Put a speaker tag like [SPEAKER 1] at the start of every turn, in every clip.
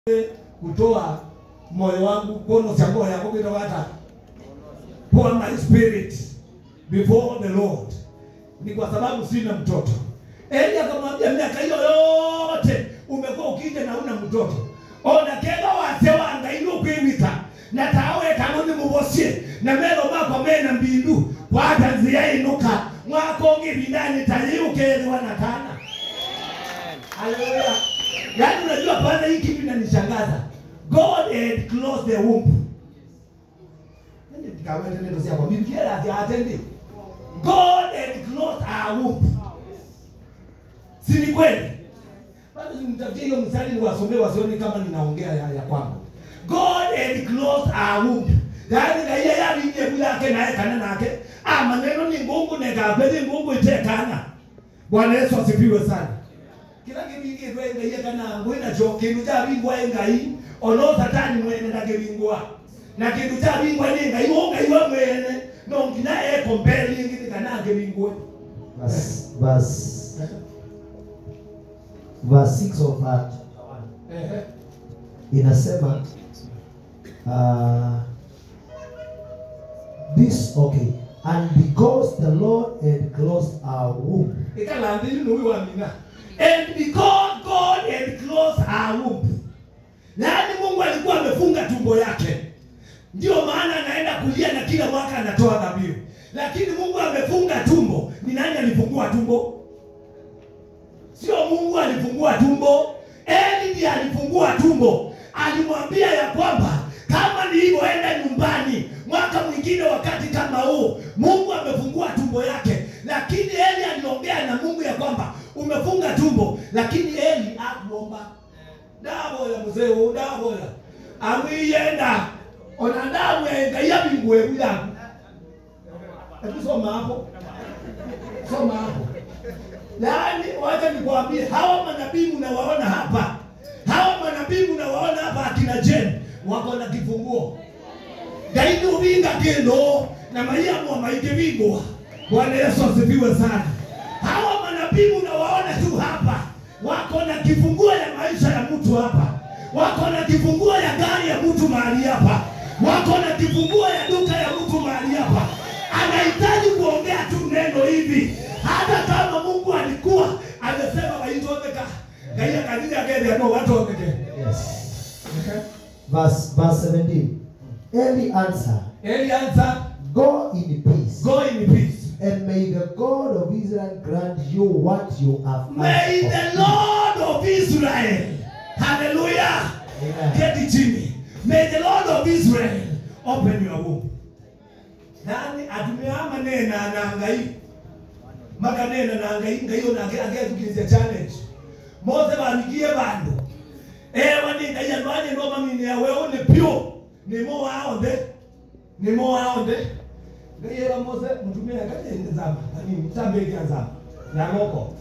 [SPEAKER 1] kutoa moyo wangu kono cia moyo yako kitoka hata pour my spirit before the Lord, ni kwa sababu sina mtoto. Eli akamwambia miaka hiyo yote umekuwa ukija na una mtoto ona kega wase wanga ino kwimita na tawe kanoni mubosie na mero makwa mena mbindu kwata nzia inuka mwako ngibindani tayukeelewa na kana Haleluya. Yaani unajua kwanza hii kitu inanishangaza. God had closed the womb. Nende tikawete neno sia kwa Biblia ati atende. God had closed our womb. Si ni kweli? Bado nimtafutie hiyo mstari niwasomee wasione kama ninaongea ya, ya kwangu. God had closed our womb. Yaani na yeye alinye bila yake naye kana nake. Ah maneno ni ngungu neka beli ngungu itekana. Bwana Yesu asifiwe sana kila kibingirwe ngai kana ngwina cho kindu cha bingwa ngai ono satani mwene na kibingwa na kindu cha bingwa ni ngai wo ngai wa mwene no ngina e compare ngini kana kibingwa
[SPEAKER 2] verse, verse, verse 6 of uh, chapter 1
[SPEAKER 1] ehe
[SPEAKER 2] inasema uh, this okay and because the lord had closed our womb
[SPEAKER 1] ikala ndini no wa mina and because God had closed her womb yaani Mungu alikuwa amefunga tumbo yake ndio maana anaenda kulia na kila mwaka anatoa dhabihu lakini Mungu amefunga tumbo ni nani alifungua tumbo sio Mungu alifungua tumbo Eli ndiye alifungua tumbo alimwambia ya kwamba kama nilivyoenda nyumbani mwaka mwingine wakati kama huu Mungu amefungua tumbo yake lakini Eli aliongea na Mungu ya kwamba umefunga tumbo lakini Eli hakuomba ndaboya mzee huu ndaboya amwiyenda ona ndamwenga yabingwebu yangu hebu soma hapo soma hapo yaani wacha nikwambie hawa manabii mnawaona hapa hawa manabii mnawaona hapa akina Jen wako na kifunguo gaidi uvinga kendo na mayamu wa maike vingwa bwana yesu asifiwe sana hawa manabii mnawaona tu hapa wako na kifunguo ya maisha ya mtu hapa wako na kifunguo ya gari ya mtu mahali hapa wako na kifunguo ya duka ya mtu mahali hapa anahitaji kuongea tu neno hivi hata kama mungu alikuwa amesema waitondeka gaia kanini akende ano watondeke
[SPEAKER 2] yes verse, verse 17 eli answered
[SPEAKER 1] eli answer
[SPEAKER 2] go in peace
[SPEAKER 1] go in peace
[SPEAKER 2] and may the god of israel grant you what you have
[SPEAKER 1] May
[SPEAKER 2] asked
[SPEAKER 1] the
[SPEAKER 2] of him.
[SPEAKER 1] Lord of Israel, hallelujah,
[SPEAKER 2] Amen.
[SPEAKER 1] get it chini. May the Lord of Israel open your womb. Nani atumeama nena na ngai makanena na ngai ngai ona age age tukizia challenge. Mose banigie bando. Ewa ni ngai anwani no mamini ya wewe ni pure. Ni mo waonde. Ni mo waonde. Ngai ewa Mose mtumia kaje nzama. Nani mtambe kianzama. Na ngoko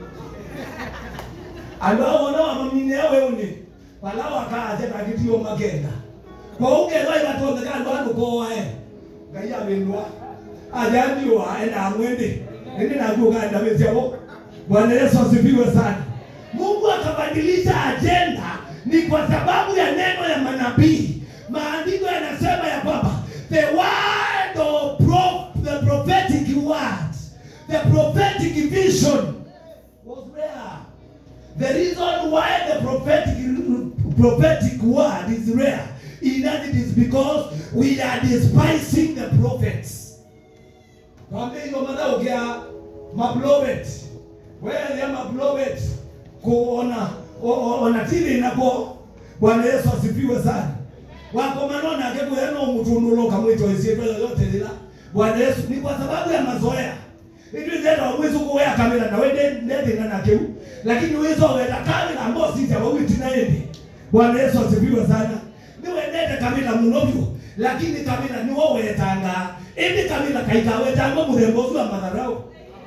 [SPEAKER 1] andũ wona wamamine weune wala wakaje kagitio magenda kwa ugerwa ibatondeka andũ andũ koae ngai awĩnwa ajandiwa ena mwende ende naguoganda wĩciavo bwana yesu asifiwe sana mungu akabadilisha ajenda ni kwa sababu ya neno ya manabii maandiko yanasema ya kwamba the word of prof, the prophetic word the prophetic vision was rare The reason why the prophetic prophetic word is rare in that it is because we are despising the prophets. Kwambia hiyo madhao kia maprophet. Wewe ya maprophet kuona o- o- ona tili nako Bwana Yesu asifiwe sana. Wako manona akeko yano mutunulo kamwito isieto yote lila. Bwana Yesu ni kwa sababu ya mazoea itwithenda wizu kuwea kamera nawe ndethina nakĩu lakini wizo wenda kamera ambao sija wawitina indi bwana yesu asifiwe sana niwendete kamera muno biũ lakini kamera niwo wetanga indi kamera kaikawetanga mũthemba ũcio wa matharau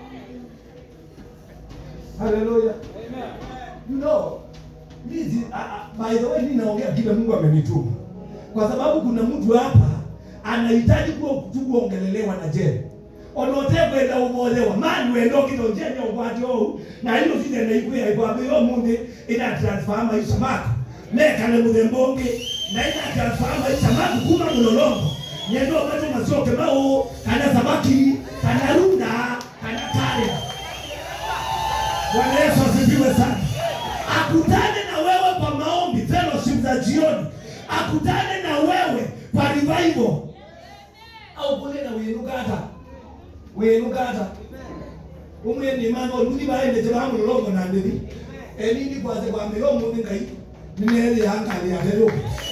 [SPEAKER 1] haleluya you know hizi a- a- by the way mimi naongea kile mungu amenituma kwa sababu kuna mtu hapa anahitaji kuwa tu kuongelelewa na jeni onotekwenda umolewa mani wenda okitonyenya ukwati ou na ino citenda ikwia ikwambe yo mundu ina transfer maisha mako mekane muthemba ũngĩ na ina transfer maisha maku kuma mũlolongo nyendo macho macoke mau kana samaki kana runda kana kare Bwana Yesu asifiwe sana. Akutane na wewe kwa maombi, fellowship za jioni. Akutane na wewe kwa revival. Au kule na winugata. Winugata. Umwe ni mama oluthi baende teba mulongo na ndithi. Elini kwaze kwa milomo ngai. Nimeli yanga ya hero.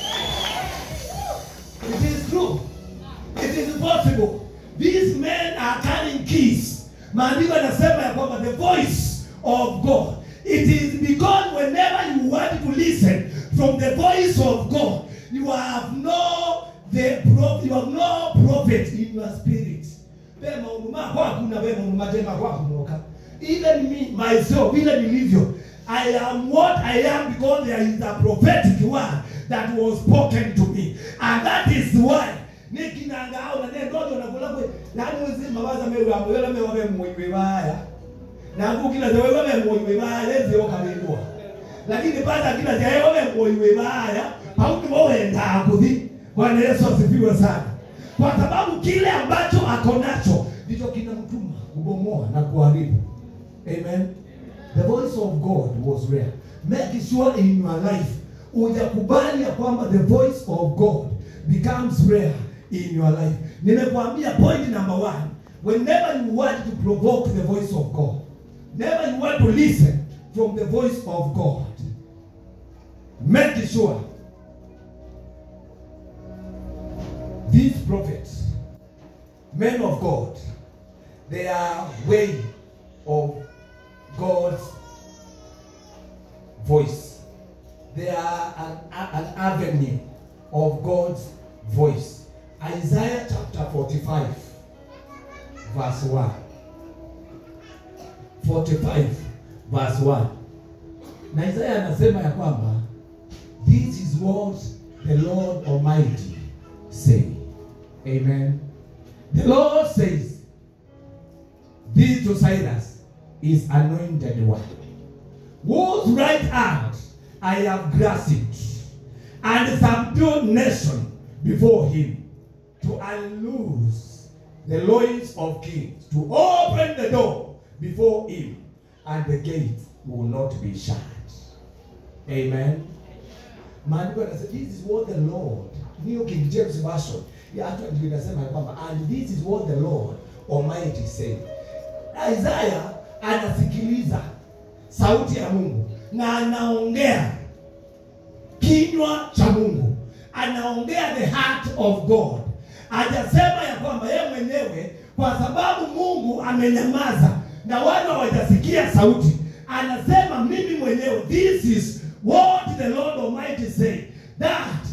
[SPEAKER 1] It is true. It is possible. These men are carrying keys. Maandiko yanasema ya kwamba the voice of God. It is because whenever you want to listen from the voice of God, you have no the prof, you have no prophet in your spirit. Wewe maundu mako hakuna wewe maundu matema kwako kunoka. Even me myself, vile nilivyo, I am what I am because there is a prophetic word that was spoken to me. And that is why nikinanga au na nendo ndo nakula kwe nani wezi mawaza mewe wa mewe mewe mewe mwe baya na kukila zewe wewe mwe baya lezi okalindwa lakini baada kila zewe wewe mwe baya pauti wewe ndakuthi Bwana Yesu asifiwe sana kwa sababu kile ambacho ako nacho ndicho kinamtuma kubomoa na kuharibu amen the voice of God was rare make sure in your life ujakubali ya kwamba the voice of God becomes rare in your life. Nimekuambia point number one, whenever you want to provoke the voice of God, never you want to listen from the voice of God, make sure these prophets, men of God, they are way of God's voice. They are an, an avenue of God's voice. Isaiah chapter 45, verse 1. 45, verse 1. Na Isaiah anasema ya kwamba this is what the Lord Almighty say. Amen. The Lord says, this to Cyrus is anointed one, whose right hand I have grasped, and subdued nation before him, to unloose the loins of kings, to open the door before him, and the gate will not be shut. Amen. Maandiko yanasema this is what the Lord, New King James Version, ya hata ndio inasema ya kwamba and this is what the Lord Almighty said. Isaiah anasikiliza sauti ya Mungu na anaongea kinywa cha Mungu, anaongea the heart of God. Hajasema ya kwamba yeye mwenyewe, kwa sababu Mungu amenyamaza na watu hawajasikia sauti, anasema mimi mwenyewe, this is what the Lord Almighty say that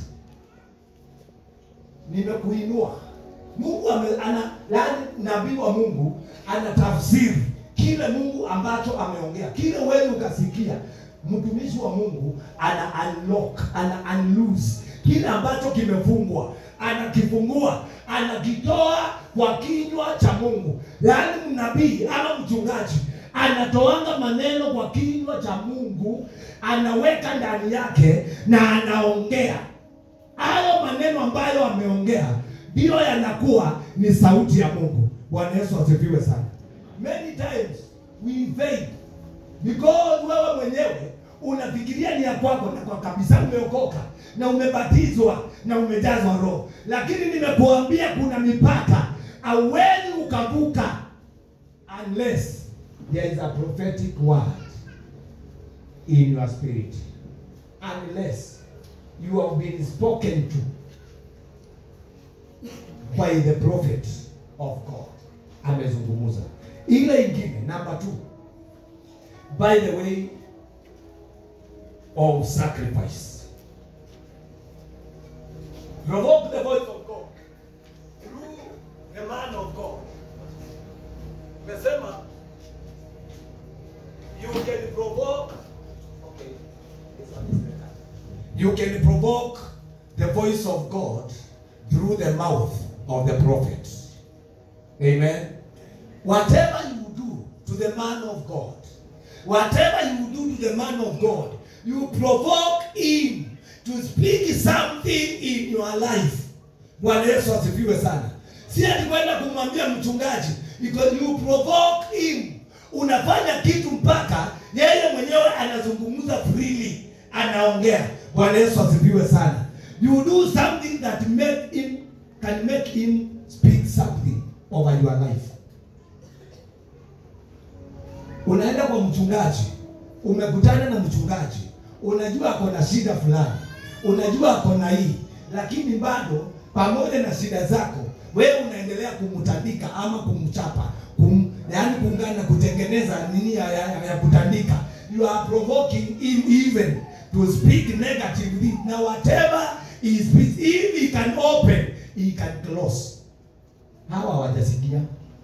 [SPEAKER 1] nimekuinua. Mungu ame, ana yaani nabii wa Mungu anatafsiri kile Mungu ambacho ameongea, kile wewe ukasikia. Mtumishi wa Mungu ana unlock, ana unloose kile ambacho kimefungwa, anakifungua, anakitoa kwa kinywa cha Mungu. Yaani nabii ama mchungaji anatoanga maneno kwa kinywa cha Mungu, anaweka ndani yake na anaongea hayo maneno ambayo ameongea ndiyo yanakuwa ni sauti ya Mungu. Bwana Yesu asifiwe sana. Many times we fail because wewe mwenyewe unafikiria ni ya kwako na kwa kabisa umeokoka na umebatizwa na umejazwa Roho, lakini nimekuambia kuna mipaka hauwezi ukavuka unless there is a prophetic word in your spirit, unless you have been spoken to by the prophet of God. Amezungumza. Ile ingine number two, by the way of sacrifice. Provoke the voice of God through the man of God. Mesema you can provoke okay. This one is better. You can provoke the voice of God through the mouth of the prophet. Amen. Whatever you do to the man of God, whatever you do to the man of God, you provoke him to speak something in your life. Bwana Yesu asifiwe sana. Si ati kwenda kumwambia mchungaji because you provoke him. Unafanya kitu mpaka yeye mwenyewe anazungumza freely, anaongea. Bwana Yesu asifiwe sana. You do something that make him can make him speak something over your life. Unaenda kwa mchungaji, umekutana na mchungaji, unajua ako na shida fulani, unajua ako na hii, lakini bado pamoja na shida zako wewe unaendelea kumtandika ama kumchapa kum, yaani kuungana kutengeneza nini ya, ya, ya kutandika. You are provoking him even to speak negatively. Now whatever he speaks, if he can open, he can close. Hawa hawajasikia.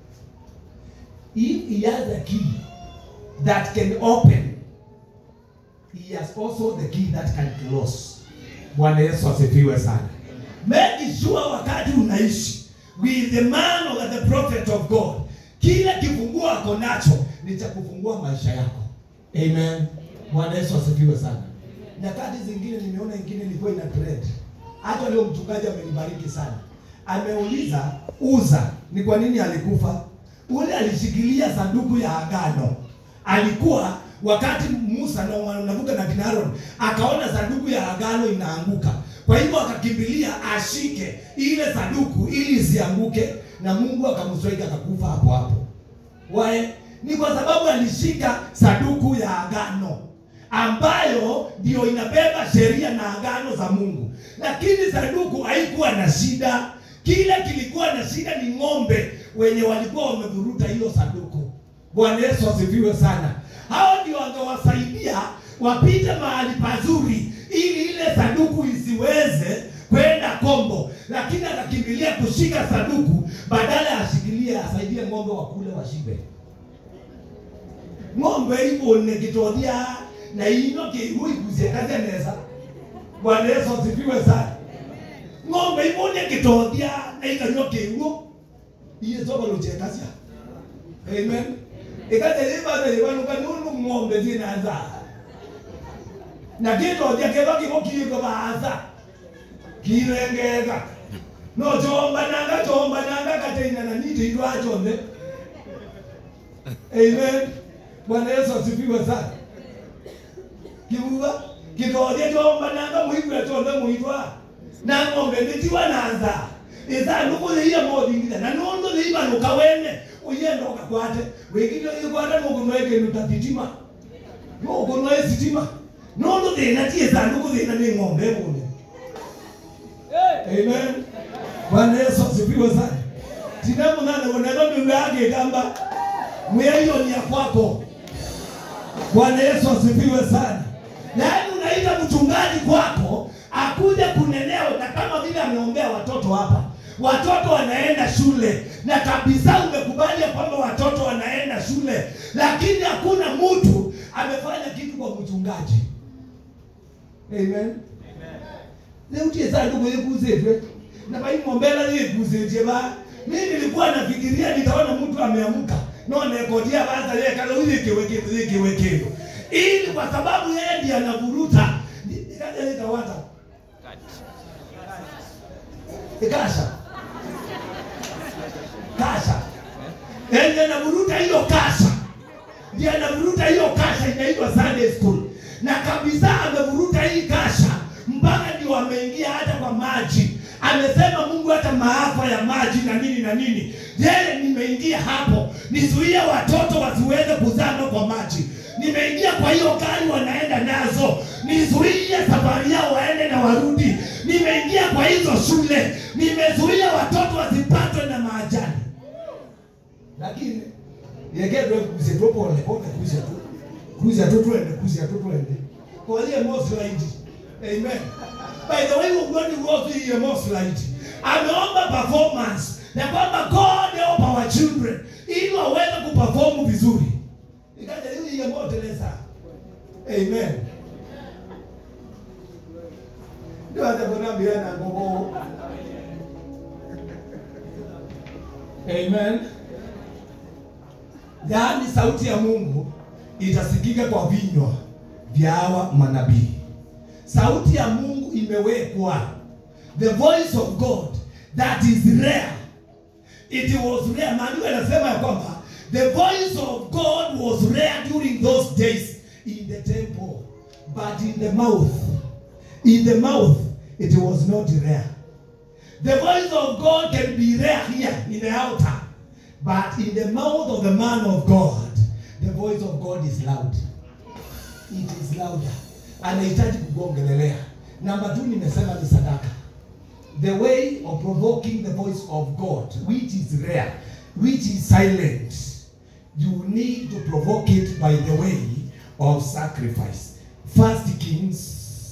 [SPEAKER 1] If he has a key that can open, he has also the key that can close. Bwana Yesu asifiwe sana. Make sure wakati unaishi with the man or the prophet of God, kila kifunguo ako nacho ni cha kufungua maisha yako. Amen. Bwana Yesu asifiwe sana. Nyakati zingine nimeona ingine ilikuwa ina trend. Hata leo mchungaji amenibariki sana. Ameuliza Uza ni kwa nini alikufa. Ule alishikilia sanduku ya agano. Alikuwa wakati Musa na wanavuka na kina Aaron akaona sanduku ya agano inaanguka. Kwa hivyo akakimbilia ashike ile sanduku ili isianguke, na Mungu akamswaika akakufa hapo hapo. Wae, ni kwa sababu alishika sanduku ya agano ambayo ndio inabeba sheria na agano za Mungu, lakini sanduku haikuwa na shida. Kile kilikuwa na shida ni ng'ombe wenye walikuwa wamevuruta hilo sanduku. Bwana Yesu asifiwe sana. Hao ndio wangewasaidia wapite mahali pazuri, ili ile sanduku isiweze kwenda kombo, lakini akakimbilia kushika sanduku badala ya ashikilie asaidie ng'ombe wakule washibe. Ng'ombe ibone kitothia na ino kiigu igucie kazeneza. Bwana Yesu asifiwe sana. Ng'ombe ibone kitothia na ikanywa kiigu iye soba luchekasia. Amen. Ikatheriba theriba nukanunu ng'ombe zinaanza na gĩthothia kĩba gĩgũkiĩka baatha kirengega no chombananga chombananga kateina nite indwa chonde amen bwana yesu asifiwe sana kiuga gĩthothia chombananga mũigua chonde mũitwa na ng'ombe ndĩtiwa na nza ithanduku thĩia mothingitha na nũndũ thĩibanũka wene ũyenda ũkakwate wĩkire ũgĩkwata mũgũnwa ĩkĩruta thitima mũgũnwa ĩ sitima nundu thina ti sanduku thina ni ng'ombe bune amen bwana yesu asifiwe sana tina munana kuneno miu yake kamba mwiaionia kwako bwana yesu asifiwe sana yaani unaita mchungaji kwako akuja kunenea na kama vile ameombea watoto hapa watoto wanaenda shule na kabisa umekubali ya kwamba watoto wanaenda shule lakini hakuna mtu amefanya kitu kwa mchungaji amen rĩu tie sanduku ĩkucĩtwe na vaimombela ĩkucĩtie va mi nilikuwa nafikiria nitaona mtu ameamka no nekodia vaza yekala uyikiwe kindu yikiwe kindu ili kwa sababu yeye ndiye anavuruta ikaja ikawata ikasha kasha ndiye anavuruta hiyo kasha ndiye anavuruta hiyo kasha inaitwa Sunday school na kabisa amevuruta hii kasha mpaka ndio ameingia hata kwa maji. Amesema Mungu hata maafa ya maji na nini na nini, yeye nimeingia hapo nizuie watoto wasiweze kuzama kwa maji. Nimeingia kwa hiyo gari wanaenda nazo, nizuie safari yao waende na warudi. Nimeingia kwa hizo shule, nimezuia watoto wasipatwe na maajali. Lakini yegedwe kuze tu pole pole, kuze tu kuze tu twende, kuze tu twende kwa ile moslight. Amen. By the way, ugoni wote ile moslight ameomba performance na kwamba God help our children ili waweze kuperform vizuri. Ikaja ile ile moteleza. Amen. Ndio hata kuna bila na ngogo. Amen. Yaani sauti ya Mungu itasikika kwa vinywa vya hawa manabii. Sauti ya Mungu imewekwa the voice of god that is rare it was rare maandiko yanasema ya kwamba the voice of god was rare during those days in the temple but in the mouth in the mouth it was not rare the voice of god can be rare here in the altar but in the mouth of the man of god the voice of god is loud it is louder anahitaji kugongelelea namba tu nimesema ni sadaka the way of provoking the voice of god which is rare which is silent you need to provoke it by the way of sacrifice first kings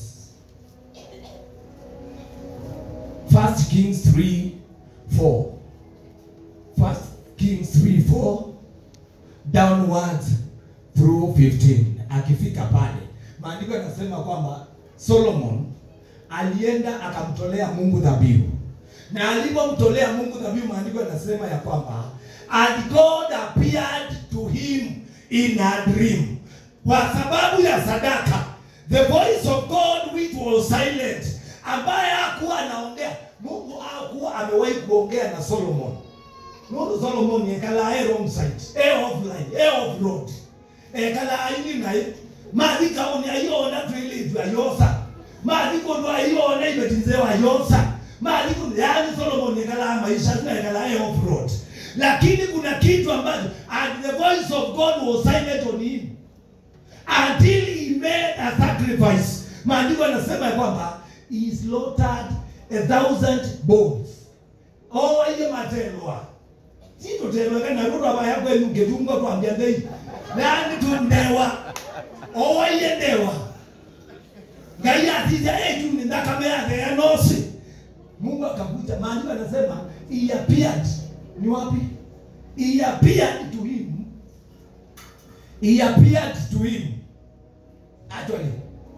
[SPEAKER 1] first kings 3 4 first kings 3 4 downwards through 15 akifika pale maandiko yanasema kwamba solomon alienda akamtolea mungu dhabihu na alipomtolea mungu dhabihu maandiko yanasema ya kwamba and god appeared to him in a dream kwa sababu ya sadaka the voice of god which was silent ambaye hakuwa anaongea mungu hakuwa amewahi kuongea na solomon nundu solomon ekala e wrong side e offline e off road ekala aini naye mathi kauni aiona twilitu ayosa mathi kundu aiona ibetinzewa ayosa mathi kundu yani solomon ekala maisha tuna ekala e off road lakini kuna kitu ambacho and the voice of god was silent on him until he made a sacrifice maandiko yanasema ya kwamba he slaughtered a thousand bulls owaile matelwa titotelweka naruto abaya kwenu ngetungwa twambia ndei nani tundewa owaile ndewa ngai atija ejuni ndakame yake ya nosi mungu akakuja maandiko anasema he appeared ni wapi he appeared to him he appeared to him actually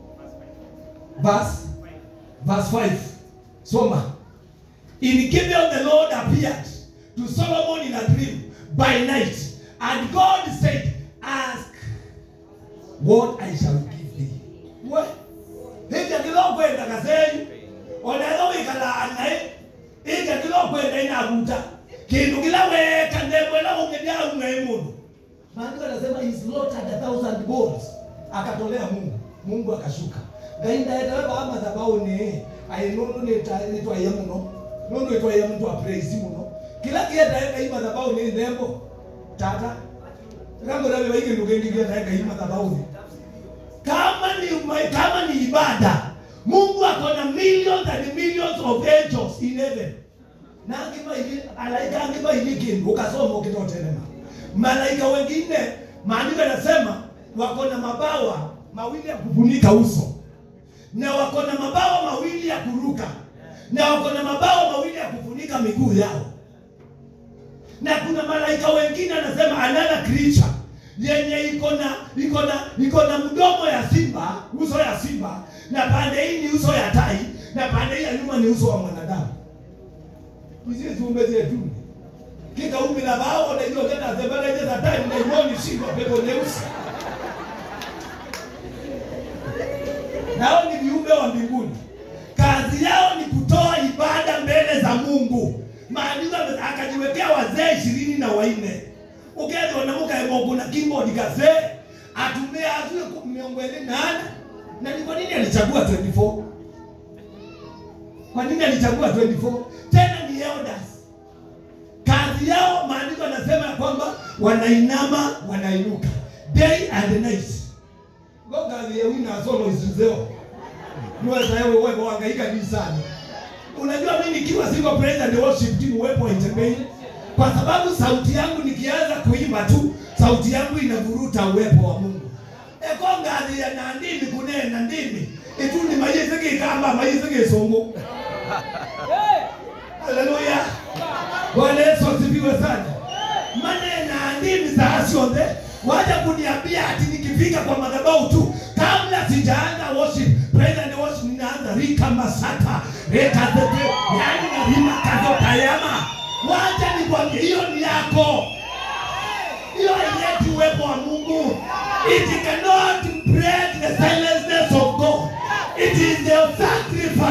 [SPEAKER 1] verse verse 5 soma in gibeon the lord appeared to solomon in a dream by night and god said ask what i shall give thee we hija kilokwenda kasei onero wikalaanae ija kilokwenda inavuta kindu kila weka ndemwela ungedia umwe mundu maandiko anasema he slaughtered a thousand bulls akatolea mungu mungu akashuka ngai ndaetewe madhabauni ai nundu nitwaiya muno nundu itwaiya muntu apraisi muno kila kietae ngai madhabauni ndembo tata rangorave vaikindu kingi kietae ngai madhabauni kama ni kama ni ibada mungu akona millions and millions of angels in heaven nangimaili alaika angimaili kindu ukasoma ukitotenema malaika wengine maandiko yanasema wako na mabawa mawili ya kufunika uso na wako na mabawa mawili ya kuruka na wako na mabawa mawili ya kufunika miguu yao na kuna malaika wengine anasema another creature yenye iko na iko na iko na mdomo ya simba uso ya simba na pande hii ni uso ya tai na pande hii ya nyuma ni uso wa mwanadamu hizi ziumbe zetu kikaumbi na bao na hizo tena zebeleje za tai na imoni shingo pepo nyeusi nao ni viumbe wa mbinguni kazi yao ni kutoa ibada mbele za mungu maandiko akajiwekea wazee ishirini na wanne ukethwa na mukaemoku na keyboard kazee atumie atue miongo ĩrĩ nane na ni kwa nini alichagua 24 kwa nini alichagua 24 tena ni elders kazi yao maandiko anasema ya kwamba wanainama wanainuka day and night go kazi ya wina solo isizeo niweza wewe wewe wangaika kanisani unajua mimi nikiwa siko praise and worship team uwepo haitembei kwa sababu sauti yangu nikianza kuimba tu sauti yangu inavuruta uwepo wa mungu ekongathi ya na ndimi kunena ndimi itu ni mayisike ikamba mayisike isongo haleluya bwana yesu asifiwe sana manena ndimi za cionthe waja kuniambia ati nikifika kwa madhabahu tu kabla sijaanza worship praise and worship ninaanza rika masata reka zete yani na rima kazo tayama wacha nikwambie hiyo ni yako hiyo haileti uwepo wa mungu it cannot break the silenceness of god it is the sacrifice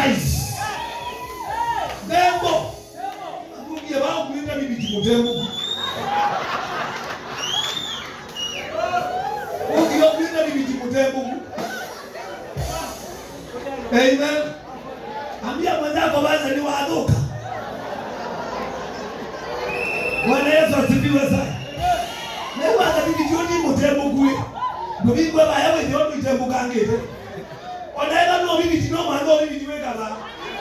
[SPEAKER 1] mutembu ukiopinda ni viti mutembu amen ambia mwenzako basi ni waadhuka bwana yesu asifiwe sana newaza bibitioni mutembu kwi ndobingwe bayawe ndio mitembu kangite onaenda no bibiti no mwana no bibiti wekaba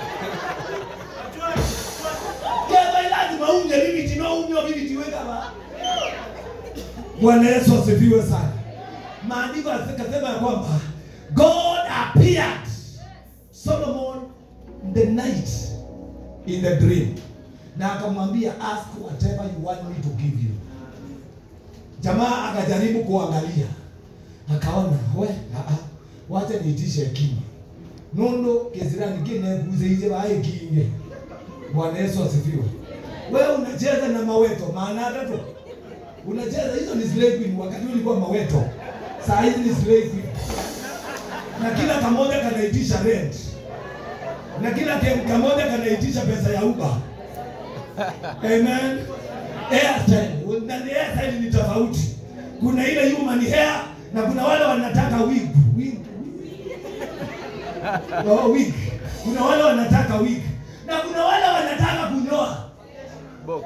[SPEAKER 1] keva lazima unge bibiti no unyo bibiti wekaba bwana yesu asifiwe sana maandiko akasema ya kwamba god appeared solomon the night in the dream na akamwambia ask whatever you want me to give you jamaa akajaribu kuangalia akaona we aa, wacha niitishe hekima nondo kesirani kinekuzeije vae kinge bwana yesu asifiwe wewe unacheza na maweto maana tatu unacheza hizo ni slave queen wakati ulikuwa maweto saa hizi ni slave queen na kila kamoja kanaitisha rent na kila ke- kamoja kanaitisha pesa ya uba amen airstyle na ni airstyle ni tofauti kuna ile human hair na kuna wale wanataka wig wig oh, wig kuna wale wanataka wig na kuna wale wanataka kunyoa
[SPEAKER 3] box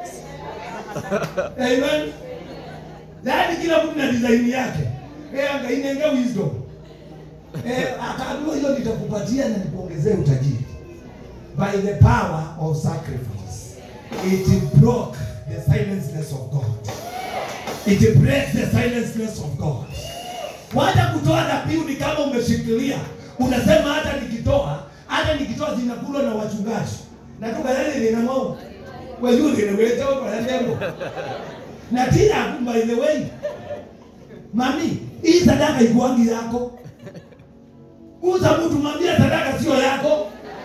[SPEAKER 1] amen yaani kila mtu na design yake eh angainenge wisdom eh akaambiwa hiyo nitakupatia na nikuongezee utajiri by the power of sacrifice it broke the silenceness of God it breaks the silenceness of God wacha kutoa dhabihu ni kama umeshikilia unasema hata nikitoa hata nikitoa zinakulwa na wachungaji natuka yale lina mwao wezuri ni wete kwa yandengo na tena by the way mami hii sadaka ikuangi yako uza mtu mwambie sadaka sio yako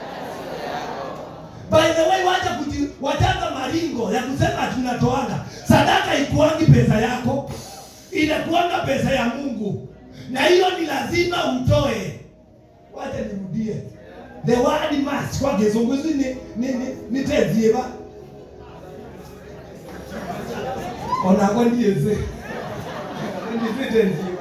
[SPEAKER 1] by the way wacha kuji wachanga maringo ya kusema tunatoanga sadaka ikuangi pesa yako inakuanga pesa ya mungu na hiyo ni lazima utoe wacha nirudie the word must kwa kizunguzi ni ni ni, ni tezieba onako ndieze ndizitezieba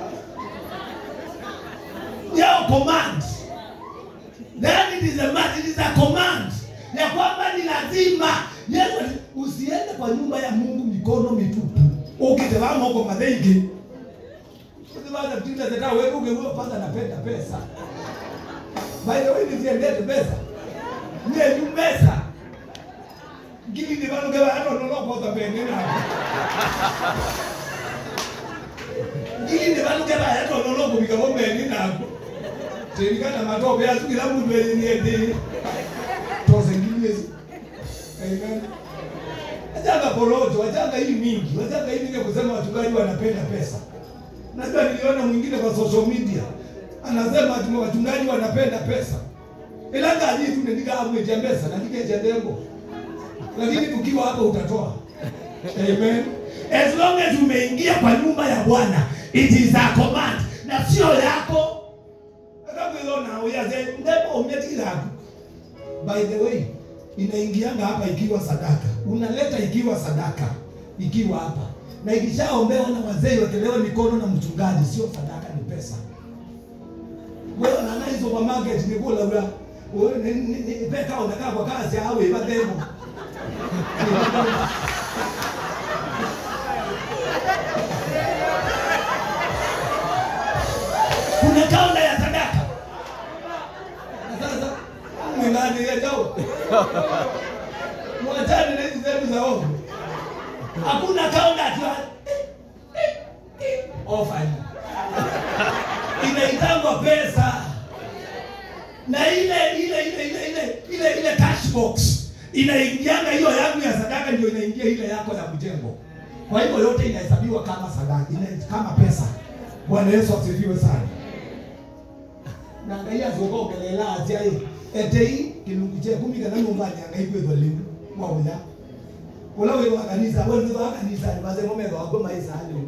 [SPEAKER 1] yao command then it is a must, it is a command ya kwamba ni lazima yesu ali- usiende kwa nyumba ya mungu mikono mitupu ukitevama huko madheiki usivaza kutinda zeta wewe ungeuo panga napenda pesa by the way nisiendete pesa nie nyu pesa ngili ni vanu keva hata nono kwa pende na ngili ni vanu keva hata nono kubika bombe na Serikali matope azukira mundu yenyeende tose ngilezi amen wachanga porojo wachanga hii mingi wachanga hii mingi kusema wachungaji wanapenda pesa najua niliona mwingine kwa social media anasema ati wachungaji wanapenda pesa ilanga ajii tu nendika amweja pesa na nikeja dengo lakini tukiwa hapa utatoa amen as long as umeingia kwa nyumba ya bwana it is a command na sio yako akakwilona uyaze ndipo umetikiraku by the way inaingianga hapa ikiwa sadaka unaleta ikiwa sadaka ikiwa hapa na ikishaombewa na wazee wekelewe mikono na mchungaji sio sadaka ni pesa wewe nana hizo kwa market ni kula ula wewe ni- ni- ni- peka unakaa kwa kazi au ibademo kuna kaunda ya sadaka na sasa mwingani ya jao mwachani na hizi zetu za ovu hakuna kaunda ati ofani inaitangwa pesa na ile ile ile ile ile ile ile cash box inaingianga hiyo yangu ya sadaka ndio inaingia ile yako ya mjengo kwa hivyo yote inahesabiwa kama sadaka ina, kama pesa bwana yesu asifiwe sana nangaia zokogelela atya i etei kilungu kye kumika na nyumba nyanga ikwethwa liu mwauya ula withwa kanisa we withwa kanisa ni mazengo methwa wako maisa liu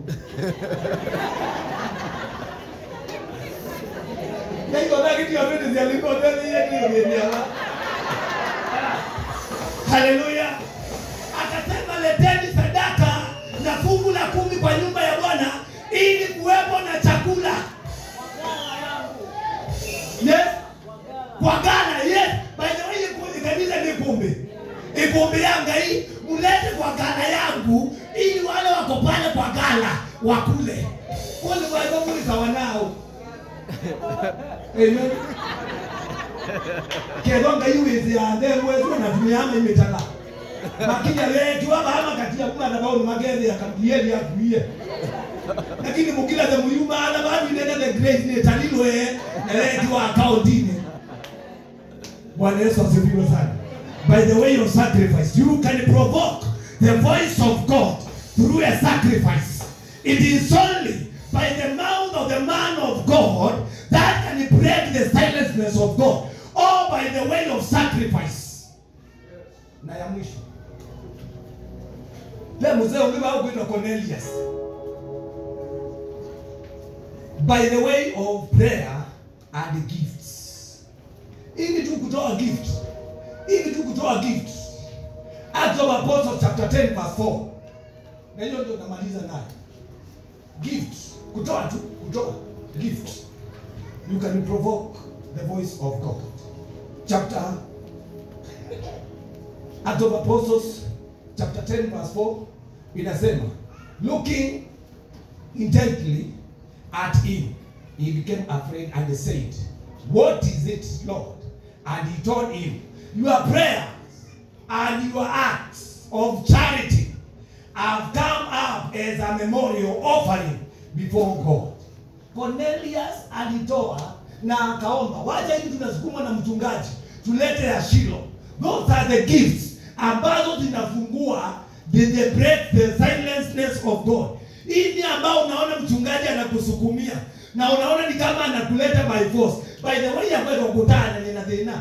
[SPEAKER 1] naikothagitio vitu cia likothethiyekiyogeniala haleluya akasema leteni sadaka mkikuombea ngai mulete kwa gala yangu ili wale wako pale kwa gala wakule wale waivomulika wanao amen ketho ngai withi yathe wetu anatumiama imitala makinya wekiwa baama katia kumana bau magethe akamdieli akuie lakini mukila the muyuma ana badu inene the grace ni talilwe na wekiwa akaundini Bwana Yesu asifiwe sana. By the way of sacrifice, you can provoke the voice of God through a sacrifice. It is only by the mouth of the man of God that can break the silenceness of God, or by the way of sacrifice. Na ya mwisho. Le mzee ungiba kuitwa Cornelius. By the way of prayer and gifts ili tu kutoa gift ili tu kutoa gift Acts of Apostles chapter 10 verse 4 na hiyo ndio namaliza nayo gift kutoa tu kutoa gift you can provoke the voice of God chapter Acts of Apostles chapter 10 verse 4 inasema looking intently at him he became afraid and said what is it lord and he told him your prayers and your acts of charity have come up as a memorial offering before god cornelius alitoa na akaomba wacha hivi tunasukumwa na mchungaji tulete ya shilo those are the gifts ambazo zinafungua the, the break the silenceness of god hivi ambao unaona mchungaji anakusukumia na unaona ni kama anakuleta by force by the way ambayo ukutana ni na thina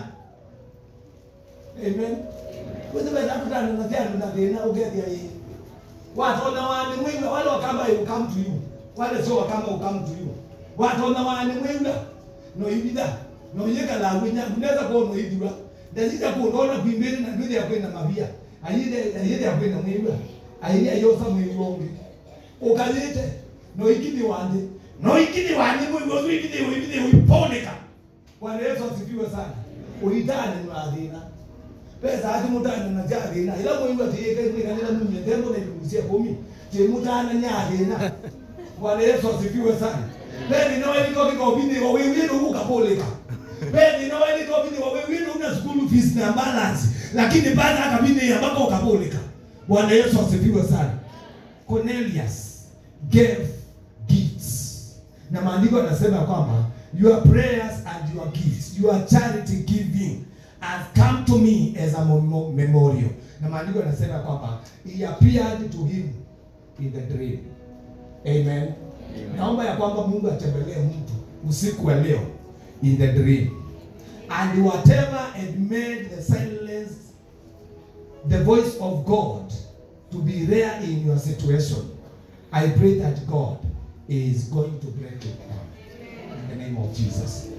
[SPEAKER 1] amen wewe wewe nakutana na thina na thina ugethia hii watu na wani mwiwe wale wakamba you come to you wale sio wakamba you come to you watu na wani mwiwe no ibida no yeka la winya unaweza kuwa no ibida ndazija kuona kwimbiri na ndwili ya kwenda mabia ayide ayide ya kwenda mwiwe ayide ayosa mwiwe onge ukalite no ikini wande no ikini wande mwiwe no ikini wibide wiponeka Bwana Yesu asifiwe sana uitane ni wathina pesa ati mutane na jathina ila mwiwe tiyeke ni kanila mumye tembo na ilusia kumi ti mutane nyathina Bwana Yesu asifiwe sana Beni no eli koki ko bini wa wewe ndo ukapoleka Beni no eli ko bini wa wewe ndo una school fees na balance lakini baada akabini ambako ukapoleka Bwana Yesu asifiwe sana Cornelius gave gifts na maandiko yanasema kwamba your prayers and your gifts your charity giving has come to me as a memo- memorial na maandiko yanasema kwamba he appeared to him in the dream amen, naomba ya kwamba mungu atembelee mtu usiku wa leo in the dream and whatever had made the silence the voice of god to be rare in your situation i pray that god is going to break it down in the name of jesus